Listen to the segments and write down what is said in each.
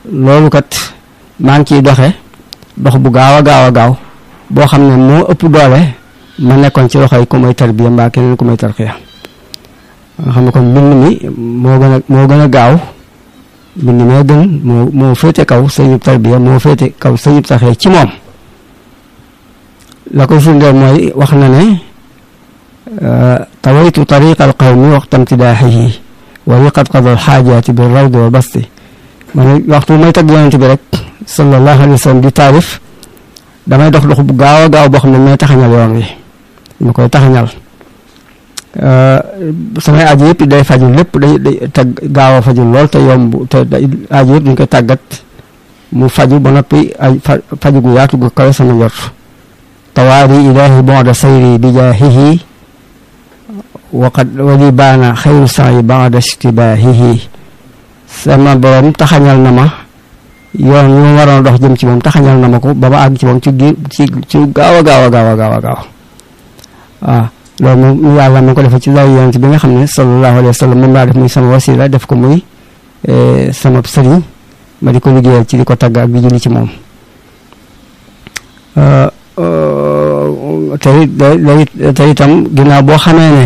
loolu kat maa ngi ciy doxe dox bu gaaw a gaaw a gaaw boo xam ne moo ëpp doole ma nekkoon ci loxoy ku may tarbiya mbaa keneen ku may tarxiya nga xam ne kon mbind mi moo gën a moo gën a gaaw mbind mee gën moo moo féete kaw sëñub tarbiya moo féete kaw sëñub tarxiya ci moom la koy firndeel mooy wax na ne tawaytu tariqa al qawmi waxta imtidaaxihi wa li qad qada al xaajaati bi rawdi wa basti ma ne waxtu may tagg yonent bi rek sallallahu alayhi wa sallam di taarif damay dox dox bu gaaw a gaaw boo xam ne may taxañal yoon wi ma koy taxañal samay aji yëpp day faju lépp day day tag gaaw a faju lool te yomb te aji yëpp dañ koy tàggat mu faju ba noppi ay faju gu yaatu gu kawe sama njort tawaari ilaahi bonda sayri bi jaahihi waqad wali baana xayru sayi bada istibaahihi sama borom taxañal na ma yoon yu ma waroon dox jëm ci moom taxañal na ma ko ba ma àgg ci moom ci gi ci ci gaaw a gaaw a gaaw a gaaw a gaaw waaw loolu moom yàlla ma ko defee ci lay yonent bi nga xam ne sallallahu alayhi wa sallam moom laa def muy sama wasila def ko muy sama sëriñ ma di ko liggéeyal ci di ko tagg ak di julli ci moom tey tey itam ginnaaw boo xamee ne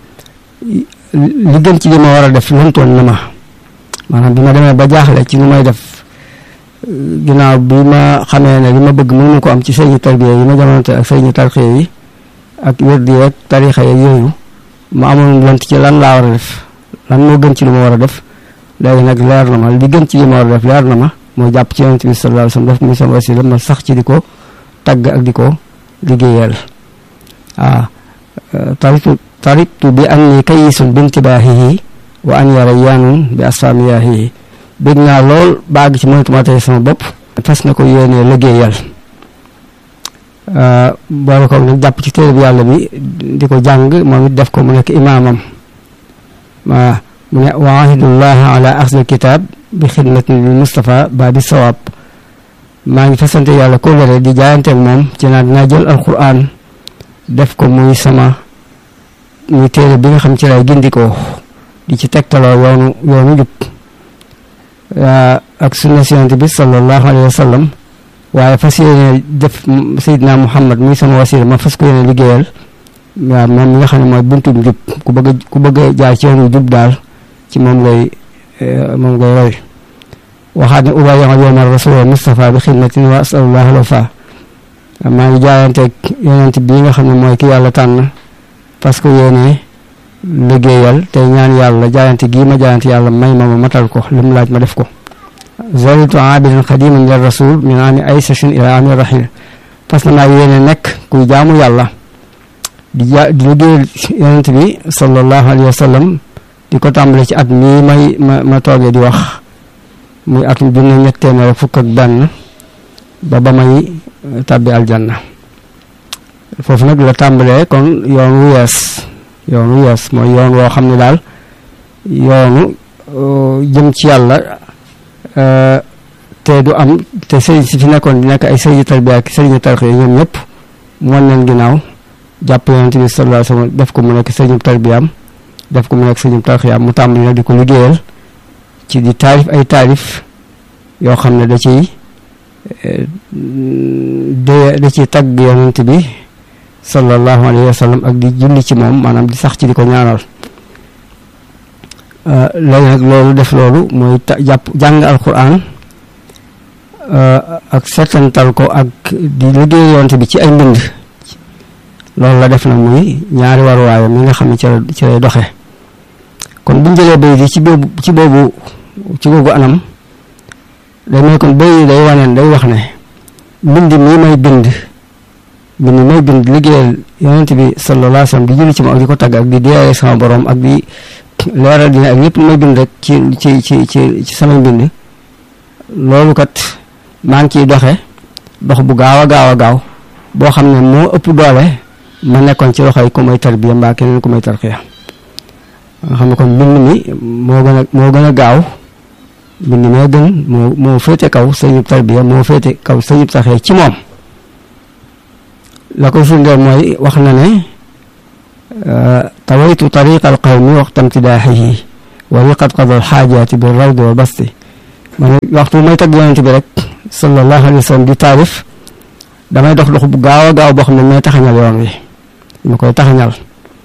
li gën ci li ma war a def lëntoon na ma maanaam bi ma demee ba jaaxle ci lu may def ginnaaw bi ma xamee ne li ma bëgg mënu ko am ci sëriñu tarbiya yi ma jamonante ak sëriñu tarxiya yi ak wérdi yeeg tarixa yeeg yooyu ma amoon lënt ci lan laa war a def lan moo gën ci li ma war a def léegi nag leer na ma li gën ci li ma war a def leer na ma mooy jàpp ci yonent bi sallallahu alayhi wasallam def muy sama wasila ma sax ci di ko tagg ak di ko liggéeyal waaw taritu taritu bi an ni kayisun bintibaahihi wa an yara yaanun bi asfaamiyaahihi bég naa lool baag ci mënatuma tey sama bopp fas na ko yéenee liggéeyal boole ko nag jàpp ci téere bi yàlla bi di ko jàng moom it def ko mu nekk imaamam waa mu ne wa ahidullahi ala axdil kitaab bi xidmatin lil Mustafa ba bi sawaab maa ngi fasante yàlla kóllëre di jaayanteeg moom ci naan dinaa jël alquran def ko muy sama muy téere bi nga xam ci lay gindikoo di ci tegtaloo yoonu yoonu jub ak sunna si yonent bi sallallahu alayhi wa sallam waaye fas yéene def Seydina Muhammad muy sama wasila ma fas ko yéene liggéeyal waaw moom mi nga xam ne mooy buntu jub ku bëgg a ku bëgg a jaay ci yoonu jub daal ci moom lay moom ngay roy waxaat ne ubayyama yowma rasul Mustafa bi xidmatin wa asalullah alwafa maa ngi jaayanteeg yonent bii nga xam ne mooy ki yàlla tànn parce que yéene liggéeyal tey ñaan yàlla jaayante gii ma jaayante yàlla may ma ma matal ko li mu laaj ma def ko zalitu abidan xadiman lil rasul min ami aysashin ila ami rahil parce que maa yéene nekk kuy jaamu yàlla di ja di liggéeyal yonent bi sallallahu alayhi wa sallam di ko tàmbale ci at mii may ma ma toogee di wax muy atum junne ñett téeméer fukk ak benn ba ba may tàbbi aljanna foofu nag la tàmbalee kon yoon wu yees yoon wu yees mooy yoon woo xam ne daal yoonu jëm ci yàlla te du am te sëriñ si fi nekkoon di nekk ay sëriñu tarbiya ak sëriñu tarxiya ñoom ñëpp mu wan leen ginnaaw jàpp yonent bi sallallahu alayhi wa sallam def ko mu nekk sëriñu tarbiyaam def ko mu nekk sëriñu tarxiyaam mu tàmbali nag di ko liggéeyal ci di taarif ay taarif yoo xam ne da ciy de da ciy tagg yonent bi sallallahu alayhi wa sallam ak di julli ci moom maanaam di sax ci di ko ñaanal léegi nag loolu def loolu mooy jàpp jàng alquran ak settantal ko ak di liggéey yonent bi ci ay mbind loolu la def na muy ñaari waruwaay mi nga xam ne ci la ci lay doxe kon bu ñu jëlee bay di ci boobu ci boobu ci boobu anam day may kon bay day waneen day wax ne mbind mii may bind mbind may bind liggéeyal yonent bi sallallahu alayhi wa sallam di julli ci moom ak di ko tagg ak di deeyee sama borom ak di leeral dina ak lépp lu may bind rek ci ci ci ci ci samay mbind loolu kat maa ngi ciy doxe dox bu gaaw a gaaw a gaaw boo xam ne moo ëpp doole ma nekkoon ci loxoy ku may tarbiya mbaa keneen ku may tarxiya nga xam ne kon mbind mi moo gën a moo gën a gaaw mbind mee gën moo moo féete kaw sëñub tarbiya moo féete kaw sëñub tarxiya ci moom la ko firndeel mooy wax na ne tawaytu tariqa al qawmi waxta imtidaaxihi wa li qad qada al xaajaati bi rawdi wa basti man waxtu may tagg yonent bi rek sallallahu alayhi wa sallam di taarif damay dox dox bu gaaw a gaaw boo xam ne may taxañal yoon wi ma koy taxañal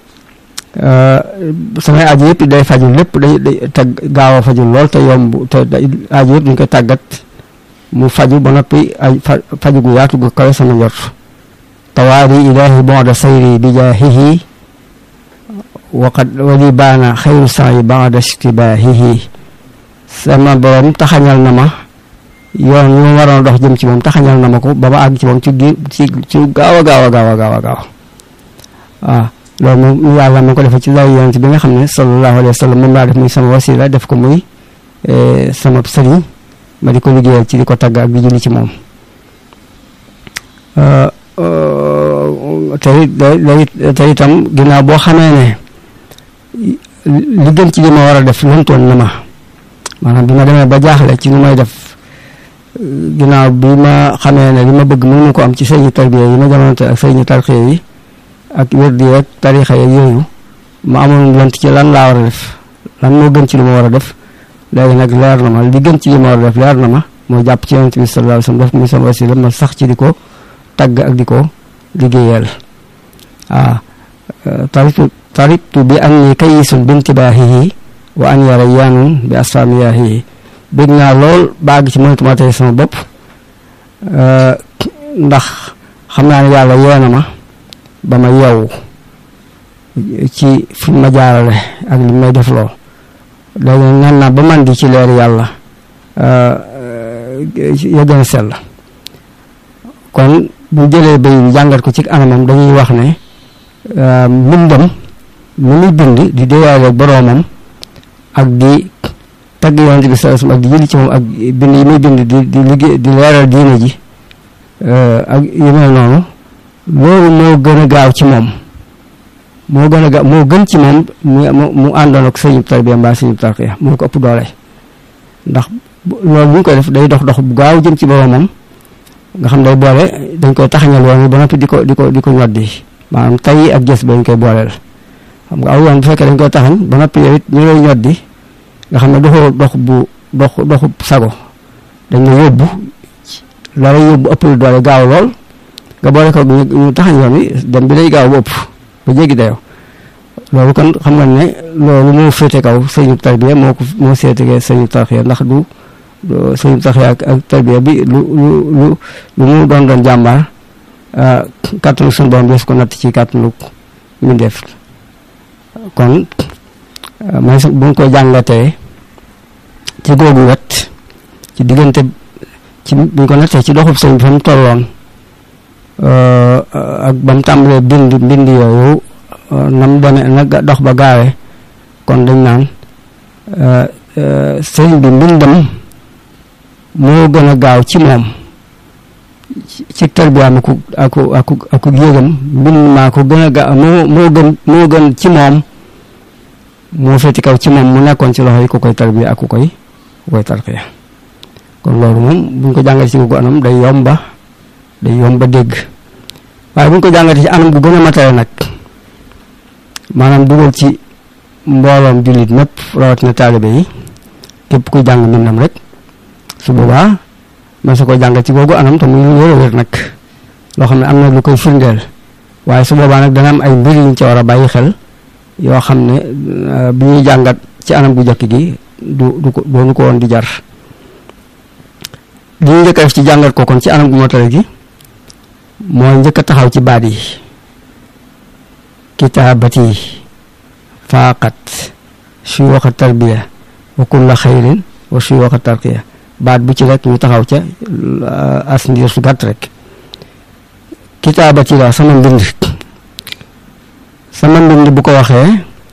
samay aajo yëpp day faju lépp day day tag gaaw a faju lool te yomb te aajo yëpp dañ koy tàggat mu faju ba noppi ay faju gu yaatu gu kawe sama njort tawaari ilaahi bonda sayri bi jaahihi waqad wali baana xayru saayi bada istibaahihi sama borom taxañal na ma yoon yu ma waroon dox jëm ci moom taxañal na ma ko ba ma àgg ci moom ci ci ci gaaw a gaaw a gaaw a gaaw a gaaw waaw loolu moom yàlla ma ko defee ci lay yonent bi nga xam ne sallallahu alayhi wa sallam moom laa def muy sama wasila def ko muy sama sëriñ ma di ko liggéeyal ci di ko tagg ak di julli ci moom tey tey itam ginnaaw boo xamee ne li gën ci li ma war a def lantoon na ma maanaam bi ma demee ba jaaxle ci nu may def ginnaaw bi ma xamee ne li ma bëgg mënu ko am ci sëñu tarbiya yi ma jamonante ak sëñu tarxiya yi ak wérdi ak tarixa yeeg yooyu ma amoon lant ci lan laa war a def lan moo gën ci li ma war a def léegi nag leer na ma li gën ci li ma war a def leer na ma moo jàpp ci yonent bi sallallahu alayhi wasallam def muy sama wasila ma sax ci di ko tagg ak di ko liggéeyal waaw taritu taritu bi an ni kayisun bintibaahihi wa an yara yaanun bi asfaamiyaahihi bëgg naa lool baag ci mënatuma tey sama bopp ndax xam naa ne yàlla yeena ma ba ma yeewu ci fi ma jaarale ak li may def loo léegi nan naa ba man di ci leer yàlla ya gën a sell kon bu jëlee bay jàngat ko ci anamam dañuy wax ne mbindam lu muy bind di déyaale boroomam ak di tagg yonent bi sallallahu alayhi wasallam ak di jëli ci moom ak bind yi muy bind di di liggéey di leeral diine ji ak yu mel noonu loolu moo gën a gaaw ci moom moo gën a gaaw moo gën ci moom mu mu àndoon ak sëñu tarbiya mbaa sëñu tarqiya moo ko ëpp doole ndax loolu bu ñu koy def day dox dox bu gaaw jëm ci boroomam nga xam day boole dañ koy taxañal yoon wi ba noppi di ko di ko di ko ñoddi maanaam tay ak gës ba dañ koy booleel xam nga aw yoon bu fekkee dañ koy taxañ ba noppi yow it ñu lay ñoddi nga xam ne doxu dox bu dox doxu sago dañ la yóbbu la lay yóbbu ëpp lu doole gaaw lool nga boole ko ñu taxañ yoon wi dem bi day gaaw ba ëpp ba jéggi dayoo loolu kon xam nga ne loolu moo féete kaw sëñu tarbiya moo ko moo seetegee sëñu tarxiya ndax du sëñu tarxiya ak ak tarbiya bi lu lu lu lu mu doon doon jàmbaar kàttanu suñu borom des ko natt ci kàttanu ñu def kon may bu ñu ko jàngatee ci googu wet ci diggante ci bu ñu ko nattee ci doxub sëñ bi fa mu tolloon ak ba mu tàmbalee bind mbind yooyu na mu demee na dox ba gaawee kon dañ naan sëñ bi mbindam moo gën a gaaw ci moom ci tarbiyaam aku aku aku aku yëgam mbind maa ko gën a gaaw moo moo gën moo gën ci moom moo féeti kaw ci moom mu nekkoon ci loxo yi ku koy tarbiya ak ku koy ku koy tarqiya kon loolu moom buñ ko jàngatee ci googu anam day yomba day yomba dégg waaye buñ ko jàngatee ci anam gu gën a matale nag maanaam dugal ci mbooloom jullit mépp rawatina taalibe yi képp kuy jàng mbindam rek su boobaa man sa ko jàngat ci googu anam te muy lu wér a wér nag loo xam ne am na lu koy firndeel waaye su boobaa nag dana am ay mbir yuñ ci war a bàyyi xel yoo xam ne bi ñuy jàngat ci anam gu jëkk gi du du ko doonu ko woon di jar li ñu njëkk a def ci jàngat ko kon ci anam gu matale gi mooy njëkk a taxaw ci baat yi kitaabati faaqat suyuuxa tarbiya wa kulla xayrin wa suyuuxa tarqiya baat bu ci rek ñu taxaw ca as ndiir su gàtt rek kitaabati la sama mbind sama mbind bu ko waxee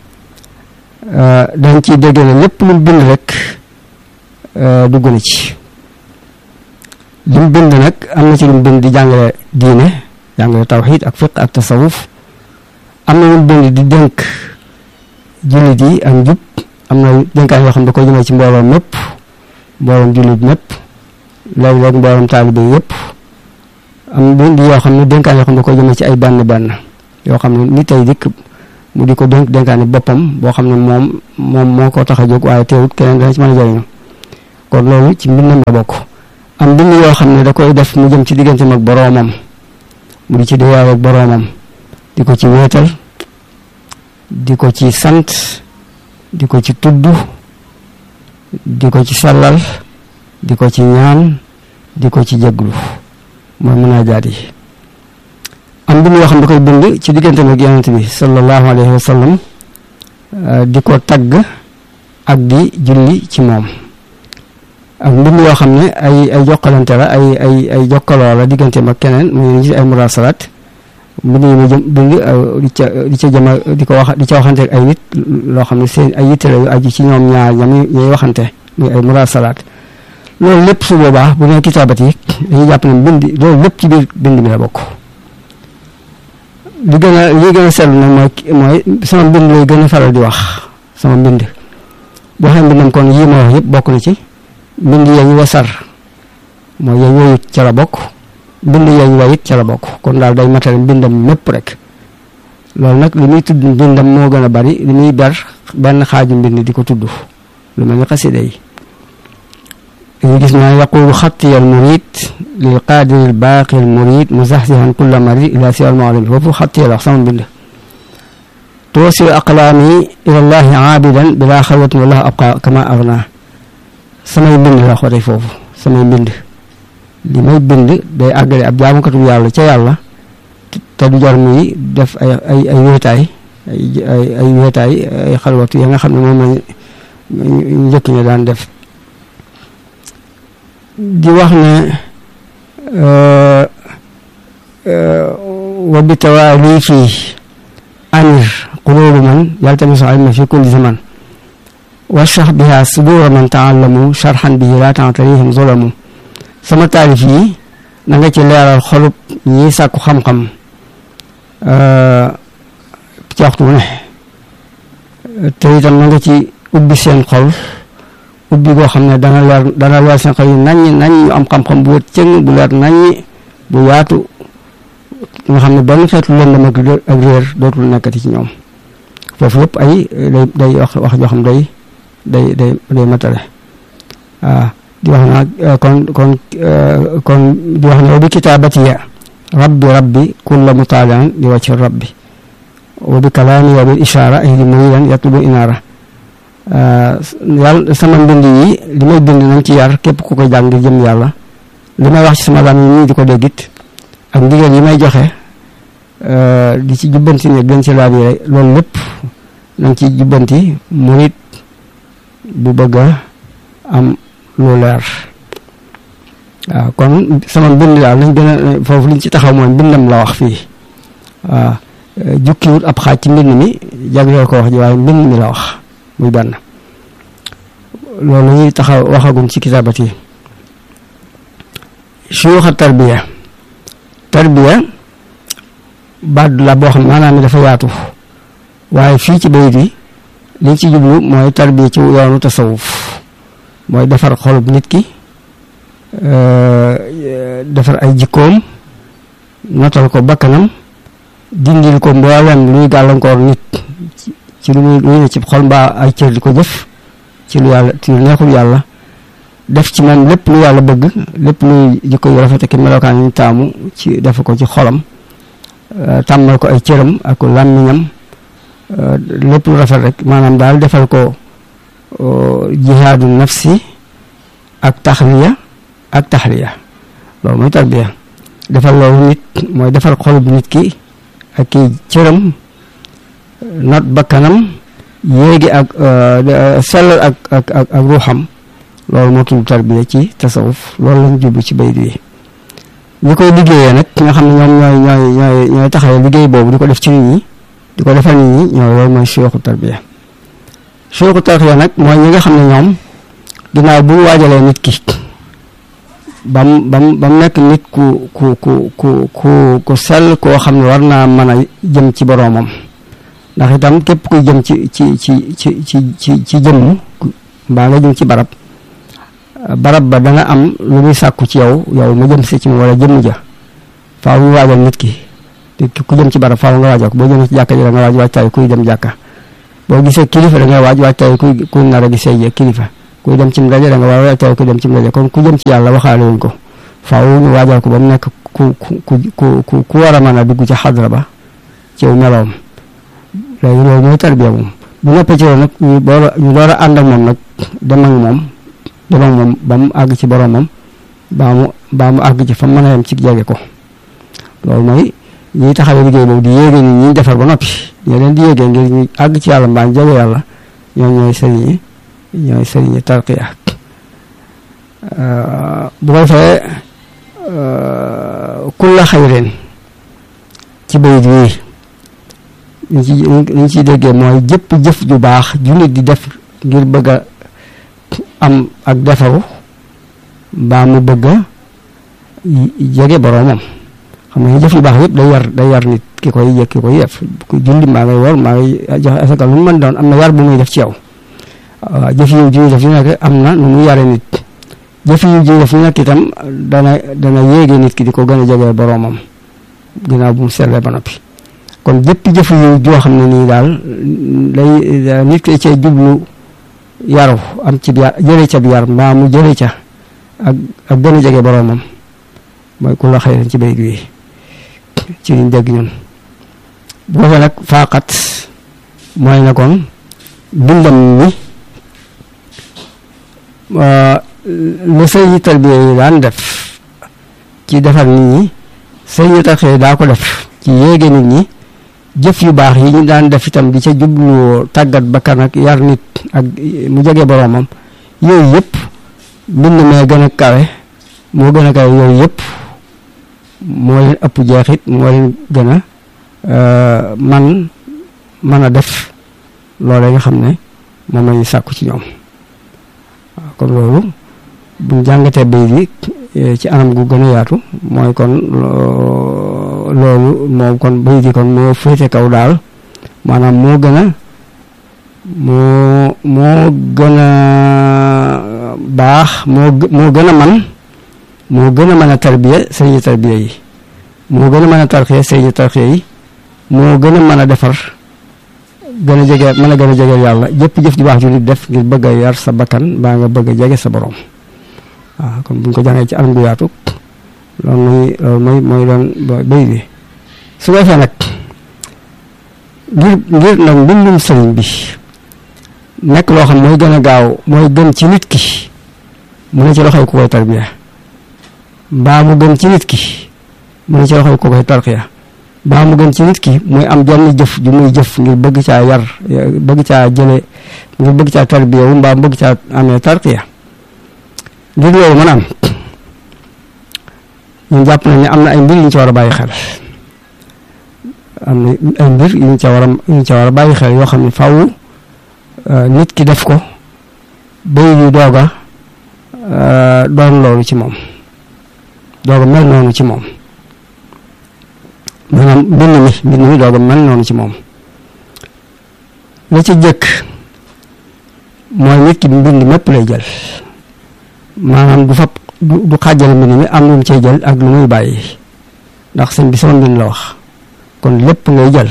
dañ ciy dégg ne lépp lu bind rek dugg na ci li mu bind nag am na ci lu mu bind di jàngale diine jàngale tawxiid ak fiq ak tasawuf am na lu mu bind di dénk jullit yi ak njub am na dénkaan yoo xam ne da koy jëmee ci mbooloom mépp mbooloom jullit mépp léeg-léeg mbooloom taalibe yépp am bind yoo xam ne dénkaan yoo xam ne da koy jëmee ci ay benn benn yoo xam ne nit tey dikk mu di ko dénk dénkaani boppam boo xam ne moom moom moo ko tax a jóg waaye teewut keneen dana ci mën a jëriñu kon loolu ci mbindam la bokk am mbind yoo xam ne da koy def mu jëm ci digganteem ak boroomam mu di ci déyaay ak boroomam di ko ci wéetal di ko ci sant di ko ci tudd di ko ci sellal di ko ci ñaan di ko ci jéglu mooy munaajaat yi am bind yoo xam da koy bind ci diggante ak yonent bi sallallahu alayhi wa sallam di ko tagg ak di julli ci moom ak mbind yoo xam ne ay ay jokkalante la ay ay ay jokkaloo la diggante ak keneen muy gis ay murasalaat mbind yi mu jëm bind di ca di ca jëma di ko wax di ca waxante ak ay nit loo xam ne seen ay yitte la yu aju ci ñoom ñaar ñam ñuy waxante muy ay murasalaat loolu lépp su boobaa bu nee kitaabat yi dañuy jàpp ne mbind loolu lépp ci biir bind mi la bokk li gën a li gën a seetlu nag mooy mooy sama mbind lay gën a faral di wax sama mbind boo xam mbindam kon yii ma wax yëpp bokk na ci mbind yañ wasar mooy yañ woyut ca la bokk mbind yañ wayit ca la bokk kon daal day matale mbindam mépp rek loolu nag li muy tudd mbindam moo gën a bari li muy ber benn xaaju mbind di ko tudd lu mel ni xasida yi dañu gis naa yaqulu xattiya al murid lil qaadiri al baaqi al murid muzaxzihan kulla marid ila siwa al maalami foofu xattiya la wax sama mbind tuwasilu aqlaami ila llahi aabidan bila xalwatin wallahu abqa kama agna samay mbind la xotee foofu samay mbind li may bind day àggale ab jaamukatu yàlla ca yàlla te du jar muy def ay ay ay wéetaay ay ay ay wéetaay ay xalwatu ya nga xam ne moom lañ njëkk ñi daan def di wax ne wa bi tawaali fii anir qulubu man yaltamisu ilma fi kulli zaman washrah biha sudura man taallamu sharhan bihi laa ta'tarihim zulamu sama taalif yi na nga ci leeral xolub ñi sàkku xam-xam ci waxtu ne te itam na nga ci ubbi seen xol ubbi goo xam ne dana leer dana leer seen xol yi naññ nañ ñu am xam-xam bu wët cëng bu leer naññ bu yaatu nga xam ne benn xeetu lëndam ak ak réer dootul nekkati ci ñoom foofu yëpp ay day day wax wax joo xam day day day day matale waaw di wax naa kon kon kon di wax ne wa bi kitaabatiya rabbi rabbi kulla mutaalian li wacci rabbi wa bi kalaami wa bil ishaara ahli muridan yatlubu inaara yàlla sama mbind yi li may bind nañ ci yar képp ku ko jàng ngir jëm yàlla li may wax ci sama lam yi nii di ko déggit ak ndigal yi may joxe di ci jubbanti ne gën ci laab yi loolu lépp nañ ci jubbanti murit bu bëgg a am lu leer waaw kon sama mbind daal lañ gën a foofu liñ ci taxaw mooy mbindam la wax fii waaw jukkiwut ab xaaj ci mbind mi jagleel ko wax ji waaye mbind mi la wax muy benn loolu ñuy taxaw waxagum ci kitaabat yi suyuxa tarbiya tarbiya baat la boo xam maanaam dafa yaatu waaye fii ci bayit yi liñ ci jublu mooy tarbiya ci yoonu tasawuf mooy defar xolub nit ki defar ay jikkoom notal ko bakkanam dindil ko mboolem luy gàllankoor nit ci lu muy luy ne ci xol mbaa ay cër di ko jëf ci lu yàlla ci lu neexul yàlla def ci moom lépp lu yàlla bëgg lépp luy jikko yu rafet ki melokaan yi taamu ci def ko ci xolam tàmmal ko ay cëram ak làmmiñam lépp lu rafet rek maanaam daal defal ko jihaadu nafsi ak taxliya ak taxliya loolu mooy tarbiya defal loolu nit mooy defal xolub nit ki ak ki cëram not bakkanam yéegi ak sellal ak ak ak ak ruuxam loolu moo tudd tarbiya ci tasawuf loolu lañ jublu ci bayit wi ñi koy liggéeyee nag nga xam ne ñoom ñooy ñooy ñooy ñooy taxawee liggéey boobu di ko def ci nit ñi di ko defal nit ñi ñooy loolu mooy suyuxu tarbiya suyuxu tarbiya nag mooy ñi nga xam ne ñoom ginnaaw bu ñu waajalee nit ki bam bam bam nekk nit ku ku ku ku ku ku sell koo xam ne war naa mën a jëm ci boroomam ndax itam képp kuy jëm ci ci ci ci ci ci ci jëmm mbaa nga jëm ci barab barab ba dana am lu muy sàkku ci yow yow mu jëm si ci mu wala jëmm ja faaw ñu waajal nit ki ku jëm ci barab faaw nga waajal ko boo jëmee ci jàkka ji da nga waaj waajtaay kuy dem jàkka boo gisee kilifa da nga waaj waajtaay kuy kuy nar a gisee kilifa kuy dem ci ndaje da nga war a teew ku dem ci ndaje kon ku jëm ci yàlla waxaale wuñ ko faaw ñu waajal ko ba mu nekk ku ku ku ku ku war a mën a dugg ci xadra ba ci meloom léegi loolu mooy tarbiya moom bu noppee ci loolu nag ñu door a ñu door a ànd ak moom nag dem ak moom dem ak moom ba mu àgg ci boromam baa mu baa mu àgg ci fa mën a yem ci jege ko loolu mooy ñiy taxawee liggéey boobu di yéege ni ñi defar ba noppi ñoo leen di yéegee ngir ñu àgg ci yàlla mbaa jege yàlla ñoom ñooy sëriñi ñooy sëriñi tarqiya bu ko defee kulla xayrin ci bayit wii liñ ci liñ ciy déggee mooy jëpp jëf ju baax ju nit di def ngir bëgg a am ak defaru mbaa mu bëgg a jege boroomam xam nga jëf yu baax yëpp day yar day yar nit ki koy yëg ki koy def ku julli maa ngay wor maa ngay joxe asaka lu mu mën doon am na yar bu muy def ci yow waaw jëf yu ji def yu nekk am na nu muy yare nit jëf yu ji def yu nekk itam dana dana yéege nit ki di ko gën a jege boroomam ginnaaw bu mu sellee ba noppi kon jëpp jëf yu joo xam ne nii daal day nit ki cee jublu yaru am ci yar jële ca bi yar mbaa mu jële ca ak ak gën a jege boroomam mooy ku la xëy ci bayit wi ci liñ dégg ñun bu ko nag faaxat mooy ne kon bindam mi lu sëñ tarbiya yi daan def ci defar nit ñi sëñ tarxiya daa ko def ci yéege nit ñi jëf yu baax yi ñu daan def itam di ca jublu tàggat bakkan ak yar nit ak mu jege boroomam yooyu yëpp mbind mee gën a kawe moo gën a kawe yooyu yëpp moo leen ëpp jeexit moo leen gën a man mën a def loolee nga xam ne moom lañuy sàkku ci ñoom waaw kon loolu buñ jàngatee bay bi ci anam gu gën a yaatu mooy kon loolu moom kon bay di kon moo féete kaw daal maanaam moo gën a moo moo gën a baax moo moo gën a man moo gën a mën a tarbiya sëñi tarbiya yi moo gën a mën a tarxiya sëñi tarxiya yi moo gën a mën a defar gën a jege mën a gën a jege yàlla jëpp jëf ju baax ju nit def ngir bëgg a yar sa bakkan baa nga bëgg a jege sa borom waaw kon buñ ko jàngee ci anam gu yaatu loolu mooy loolu mooy mooy doon béy bi su ko defee nag ngir ngir nag mbindum sëriñ bi nekk loo xam mooy gën a gaaw mooy gën ci nit ki mu ne ci loxoy ku koy tarbiya mbaa mu gën ci nit ki mu ne ci loxoy ku koy tarxiya mbaa mu gën ci nit ki muy am jenn jëf ju muy jëf ngir bëgg caa yar bëgg caa jële ngir bëgg caa tarbiya wu mbaa bëgg caa amee tarxiya ngir loolu mën a am ñun jàpp nañ ne am na ay mbir yu ñu ci war a bàyyi xel am na ay mbir yu ñu ca war a yu ñu ca war a bàyyi xel yoo xam ne faaw nit ki def ko bay di doog a doon loolu ci moom doog a mel noonu ci moom maanaam mbind mi mbind mi doog a mel noonu ci moom la ci jëkk mooy nit ki mbind mépp lay jël maanaam du fab du xaajale mbind mi am lu mu cay jël ak lu muy bàyyi ndax sëñ bi sama mbind la wax kon lépp ngay jël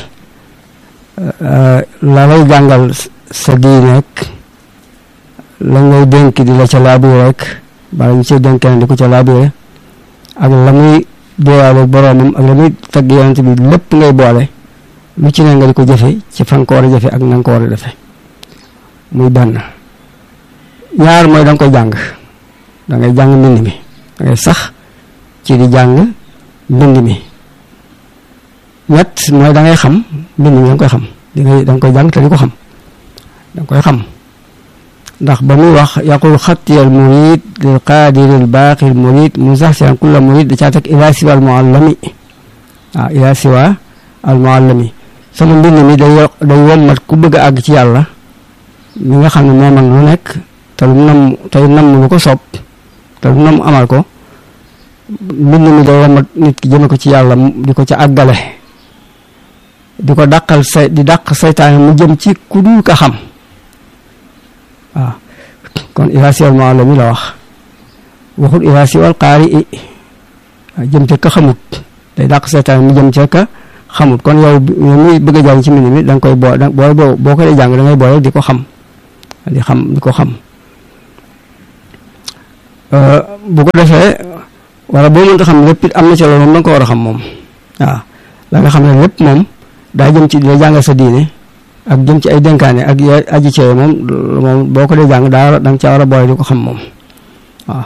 la lay jàngal sa diine rek la ngay dénk di la ca laabire rek bala ñu cay dénkee di ko ca laabire ak la muy déewaale boroomam ak la muy tagg yonent bi lépp ngay boole lu ci ne nga di ko jëfe ci fan ko war a jëfe ak na nga ko war a defe muy benn ñaar mooy da nga koy jàng da ngay jàng mbind mi da ngay sax ci di jàng mbind mi ñett mooy da ngay xam mbind mi da nga koy xam di ngay da nga koy jàng te di ko xam da nga koy xam ndax ba muy wax yaqul xattiyal murid lil qaadiril baaqil murid mu sax si kulla murid da caa teg ila siwa al muallami waaw ila siwa al muallami sama mbind mi day day wommat ku bëgg a àgg ci yàlla mi nga xam ne moo man lu nekk te lu nam tey nam lu ko soob te lu nam amal ko mbind mi day wommat nit ki jëme ko ci yàlla di ko ca àggale di ko dàqal say di dàq saytaane mu jëm ci ku dul ka xam waaw kon ila siwal maalami la wax waxul ila siwal qaari i waaw jëm ca ka xamut day dàq saytaane mu jëm ca ka xamut kon yow yow muy bëgg a jàng ci mbind mi da nga koy boo boo boo ko dee jàng da ngay boole di ko xam di xam di ko xam bu ko defee wala boo mënta xam lépp it am na ci loolu moom da nga ko war a xam moom waaw la nga xam ne lépp moom daa jëm ci dina jàngal sa diine ak jëm ci ay dénkaane ak ya aji cee moom moom boo ko dee jàng daa da nga caa war a boole di ko xam moom waaw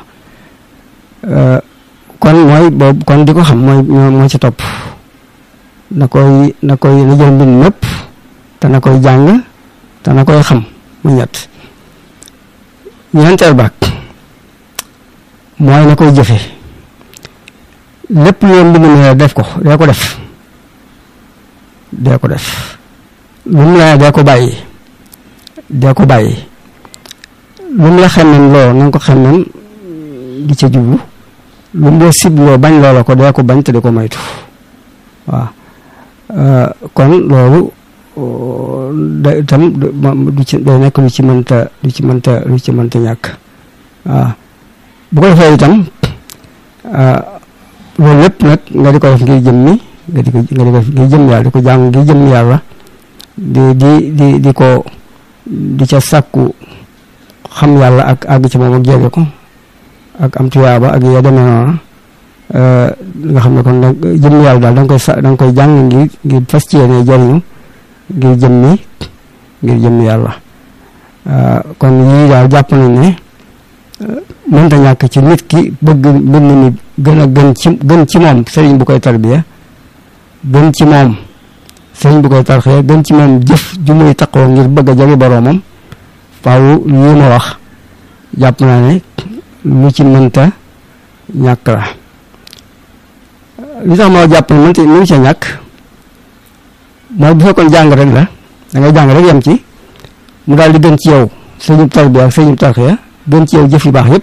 kon mooy boobu kon di ko xam mooy moo ci topp na koy na koy na jël mbind mépp te na koy jàng te na koy xam mu ñett ñeenteel baag mooy na koy jëfe lépp lu mbind mi def ko dee ko def dee ko def lu mu la dee ko bàyyi dee ko bàyyi lu mu la xemmem loo na nga ko xemmem di ca jublu lu mu la sibloo bañ loola ko dee ko bañ te di ko moytu waaw kon loolu da itam du ci day nekk lu ci mënta lu ci mënta lu ci mënta ñàkk waaw bu ko defee itam loolu lépp nag nga di ko def ngir jëm mi nga di ko nga di ko def ngir jëm yàlla di ko jàng ngir jëm yàlla di di di di ko di ca sàkku xam yàlla ak àgg ci moom ak jege ko ak am tuyaaba ak ya demee noona nga xam ne kon nag jëm yàlla daal da nga koy sa da nga koy jàng ngir ngir fas ci yéene jariñu ngir jëm mi ngir jëm yàlla kon yii daal jàpp nañ ne mënta ñàkk ci nit ki bëgg mbind mi gën a gën ci gën ci moom sëriñ bu koy tarbiya gën ci moom sëriñ bu koy tarxiya gën ci moom jëf ju muy taqoo ngir bëgg a jege boroomam faaw lii ma wax jàpp naa ne lu ci mënta ñàkk la li tax ma jàpp ne mënta mënu ca ñàkk mooy bu fekkoon jàng rek la da ngay jàng rek yem ci mu daal di gën ci yow sëriñub tarbiya ak sëriñub tarxiya gën ci yow jëf yu baax yépp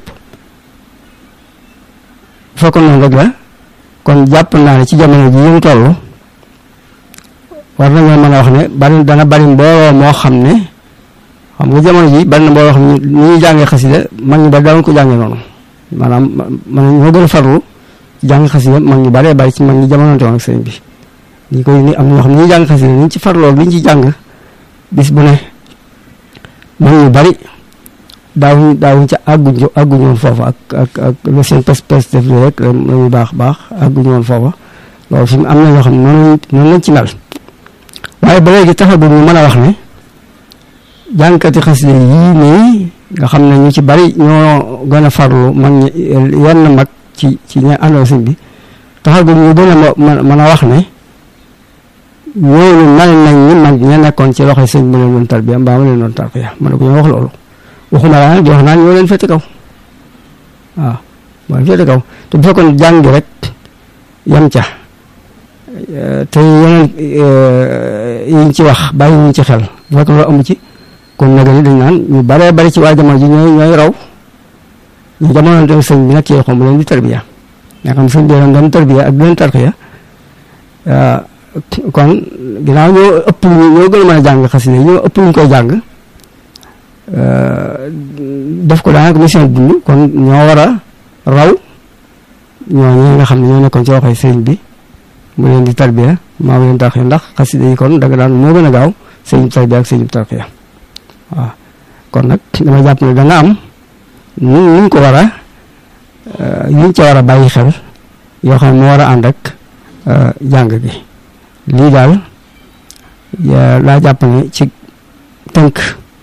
bu fekkoon noonu rek la kon jàpp naa ne ci jamono ji ñu toll war nañoo mën a wax ne bari dana bari mbooloo moo xam ne xam nga jamono ji bari na mbooloo xam ne ni ñuy jàngee xasida mag ñu bari daawuñ ko jàngee noonu maanaam man ñoo gën a farlu jàng xasida mag ñu baree bari ci mag ñi jamononte woon ak sëñ bi ñi koy ni am na ñoo xam ne ñuy jàng xasida niñ ci farloo liñ ci jàng bis bu ne mag ñu bari daawuñ daawuñ ca àgguñ àgguñu woon foofa ak ak ak lu seen pes pes def li rek lañuy baax baax àgguñu woon foofa loolu fi mu am na ñoo xam ne noonu noonu lañ ci mel waaye ba léegi taxagul ñu mën a wax ne jànkati xasida yii nii nga xam ne ñu ci bari ñoo gën a farlu mag ñi yenn mag ci ci ña àndoon sëñ bi taxagul ñu gën a mën a wax ne ñooñu mel nañ ni mag ña nekkoon ci loxoy sëñ bi leen doon tarbiya mbaa ma leen doon tarbiya ma ne ko ñoo wax loolu waxuma laa di wax naan ñoo leen fete kaw waaw moo leen fete kaw te bu fekkoon jàng rek yam ca te yeneen yiñ ci wax bàyyi ñu ci xel bu fekkoon loolu amu ci kon nag ni dañ naan ñu baree bari ci waa jamono ji ñooy ñooy raw ñu jamono dem sëñ bi nag ci xom leen di tarbiya nga xam sëñ bi leen doon tarbiya ak leen tarxiya kon ginnaaw ñoo ëpp ñoo gën a mën a jàng xasida ñoo ëpp ñu koy jàng def ko daanaka mission dund kon ñoo war a raw ñooñu nga xam ne ñoo nekkoon ci loxoy sëriñ bi mu leen di tarbiya maa leen tarxiya ndax xasida yi kon danga daan moo gën a gaaw sëriñ tarbiya ak sëriñ tarxiya waaw kon nag dama jàpp ne danga am nu ñu ko war a yuñ ca war a bàyyi xel yoo xam ne moo war a ànd ak jàng gi lii daal laa jàpp ne ci tënk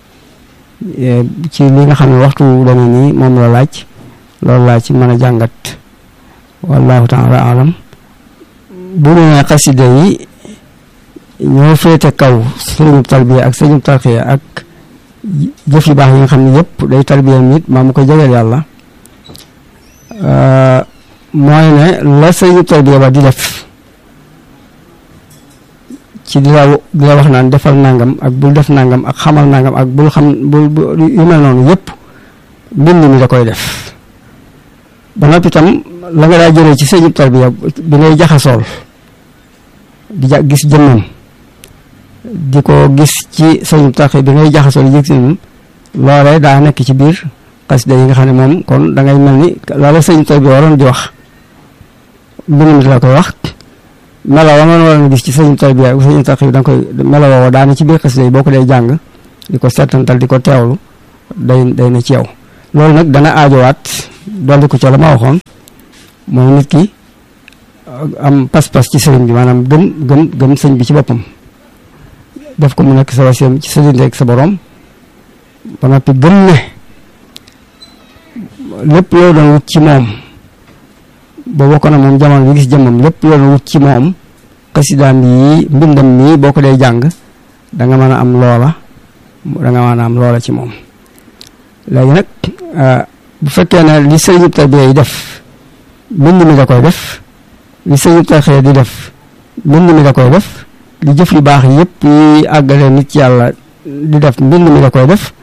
ci li nga xam ne waxtu dana nii moom la laaj loolu laa ci mën a jàngat wallahu taala alam bu ñu nee xasida yi ñoo féete kaw sëriñub tarbiya ak sëriñub tarxiya ak jëf yu baax yi nga xam ne yëpp day tarbiya nit maa mu ko jegeel yàlla mooy ne la sëriñub tarbiya ba di def ci di la di la wax naan defal nangam ak bul def nangam ak xamal nangam ak bul xam bul yu mel noonu yëpp mbind mi da koy def ba noppi itam la nga daa jëlee ci sëriñub tarbiya bi ngay jaxasool di ja gis jëmmam di ko gis ci sëriñub tarxiya bi ngay jaxasool yëg si loolee daa nekk ci biir xasida yi nga xam ne moom kon da ngay mel ni loola sëriñub tarbiya waroon di wax mbind mi la koy wax melo wa nga waroon a gis ci sëriñub tarbiya ak sëriñub tarxiya bi da nga koy melo woowa daana ci biir xasida yi boo ko dee jàng di ko settantal di ko teewlu day day na ci yow loolu nag dana aajowaat dolli ko ca la ma waxoon mooy nit ki am pas-pas ci sëriñ bi maanaam gëm gëm gëm sëñ bi ci boppam def ko mu nekk sa wasiyam ci sa diggante ak sa borom ba noppi gëm ne lépp loo doon wut ci moom ba bokk na moom jamono bi gis jëmmam lépp loo doon wut ci moom xasidaam yi mbindam mii boo ko dee jàng da nga mën a am loola da nga mën a am loola ci moom léegi nag bu fekkee ne li sëriñ tarbiya yi def mbind mi da koy def li sëriñ tarbiya di def mbind mi da koy def li jëf yu baax yëpp yi àggale nit ci yàlla di def mbind mi da koy def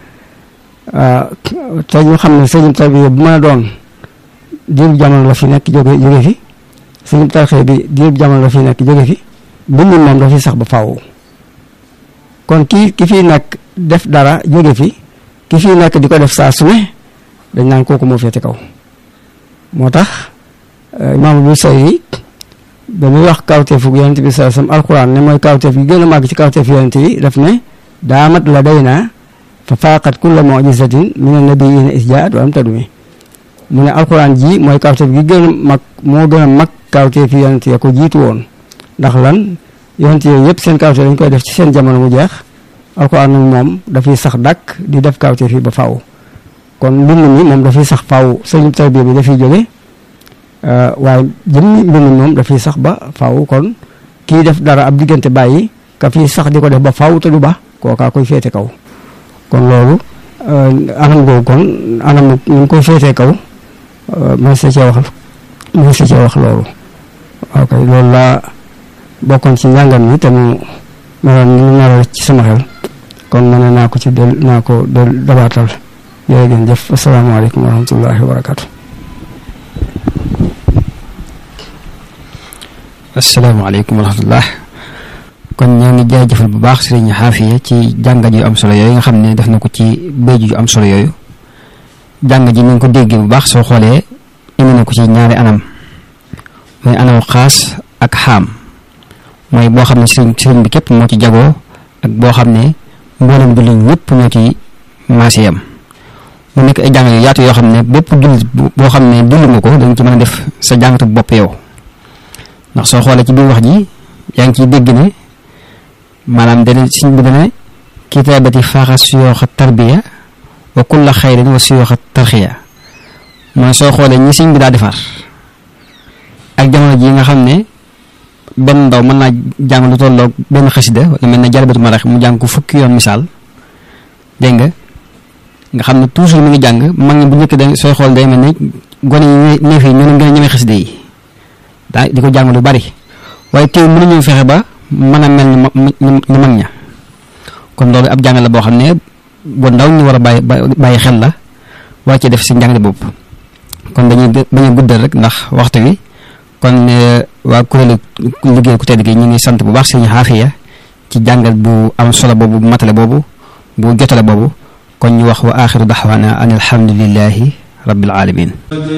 te ñu xam ne sëriñ tarbiya bu mën a doon diirub jamono la fi nekk jóge jóge fi sëriñ tarbiya bi diirub jamono la fi nekk jóge fi mbind moom da fi sax ba faaw kon ki ki fi nekk def dara jóge fi ki fi nekk di ko def saa su ne dañ naan kooku moo féete kaw moo tax imaam bu say ba muy wax kawteefu yonent bi saa sam alquran ne mooy kawteef gi gën a màgg ci kawteef yonent yi daf ne daamat la day naa fa faaqat kulla mujizatin min annabiyina isjaat wa am tadumi mu ne alquran ji mooy kawteef gi gën a mag moo gën a mag kawteef yonent ya ko jiitu woon ndax lan yonent yooyu yëpp seen kawteef dañ koy def ci seen jamono mu jeex alquran nag moom dafay sax dàkk di def kawteef yi ba faaw kon mbind mi moom dafay sax faaw sëñ tarbiya bi dafay jóge waaye jëmmi mbind mi moom dafay sax ba faaw kon kii def dara ab diggante bàyyi ka fii sax di ko def ba faaw te du ba kookaa koy féete kaw kon loolu anam googu kon anam ñu koy féetee kaw ma sa cee wax ma sa cee wax loolu ok loolu laa bokkoon ci njàngat mi te mu meloon ni nar ci sama xel kon ma ne naa ko ci del naa ko del dabaatal jërë ngeen jëf asalaamaaleykum wa rahmatullahi wa barakaatu. asalaamaaleykum wa rahmatullah kon ñoo ngi jaajëfal bu baax sëriñ Xaafiya ci jàngat yu am solo yooyu nga xam ne def na ko ci béykat yu am solo yooyu jàngat ji ni nga ko déggee bu baax soo xoolee indi na ko ci ñaari anam mooy anam xaas ak xaam mooy boo xam ne sëriñ sëriñ bi képp moo ci jagoo ak boo xam ne mboolem jullit ñëpp ñoo ci maase yam mu nekk ay jàngat yu yaatu yoo xam ne bépp jullit boo xam ne dund nga ko dañ ci mën a def sa jàngatu bopp yow ndax soo xoolee ci biir wax ji yaa ngi ciy dégg ne maanaam dana siñ bi dana kitaabati faaxa suyooxa tarbiya wa kulla xayrin wa suyooxa tarxiya mooy soo xoolee ñi siñ bi daa defar ak jamono ji nga xam ne benn ndaw mën naa jàng lu tolloog benn xasida wala mel ne jalbatu marax mu jàng ko fukki yoon misaal dégg nga nga xam ne toujours mi ngi jàng mag ñi bu njëkk da sooy xool day mel ne gone yi neef yi ñoo leen gën a ñemee xasida yi daa di ko jàng lu bari waaye teew mënuñu fexe ba mën a mel ni ni mag ña kon loolu ab jàng la boo xam ne bu ndaw ñu war a bàyyi bàyyi xel la war ci def si njàng bopp kon dañuy bañ a guddal rek ndax waxtu wi kon waa kuréelu liggéey ku tedd gi ñu ngi sant bu baax sëñ Xaafiya ci jàngal bu am solo boobu bu matale boobu bu jotale boobu kon ñu wax wa axiru daxwaana an alhamdulillahi rabbil alamin